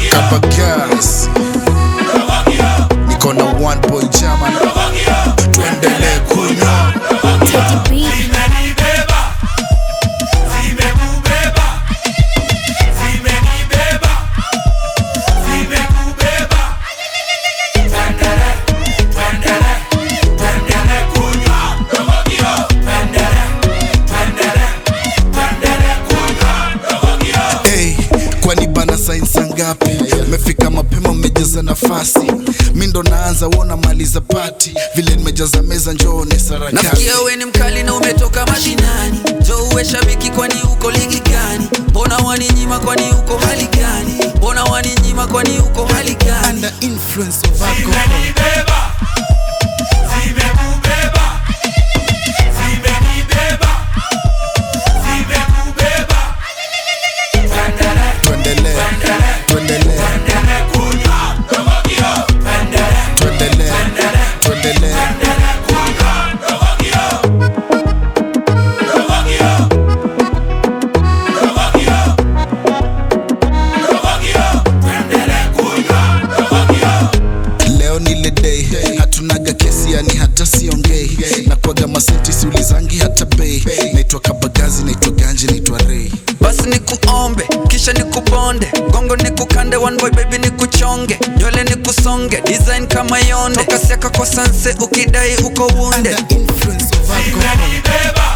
Kabagas niko na one boy German, tuendelee kunywa Teddy B. Zimenibeba, zimekubeba, zimenibeba, zimekubeba. Twendele, twendele, twendele kunywa. Twendele, twendele, twendele kunywa. hey, kwani bana sainsa ngapi? Mefika mapema, mmejaza nafasi, mi ndo naanza wona maliza pati, vile nimejaza meza, njoone sarakasi Nasikia we ni mkali na umetoka mashinani, jo uwe shabiki, kwani uko ligi gani? Mbona waninyima, kwani uko hali gani? Mbona waninyima, kwani uko hali gani? under influence of alcohol. Zimenibeba, zimekubeba, zimenibeba, zimekubeba. Twendele, Tuendelee, tuendelee, twendele kunywa. Twendele, tuendelee, tuendelee. twendele kunywa. Twendele kunywa. Leo ni ile day, hatunaga kesi, yani hata siongei, na kwaga masenti siulizangi hata bei. Naitwa Kabagazi, naitwa Ganji, naitwa Ray. Basi nikuombe kisha nikubonde, gongo nikukande, one boy baby nikuchonge, nywele nikusonge, design kama yonde, toka siaka kwa sanse, ukidai uko wunde Under influence of alcohol. Zimenibeba,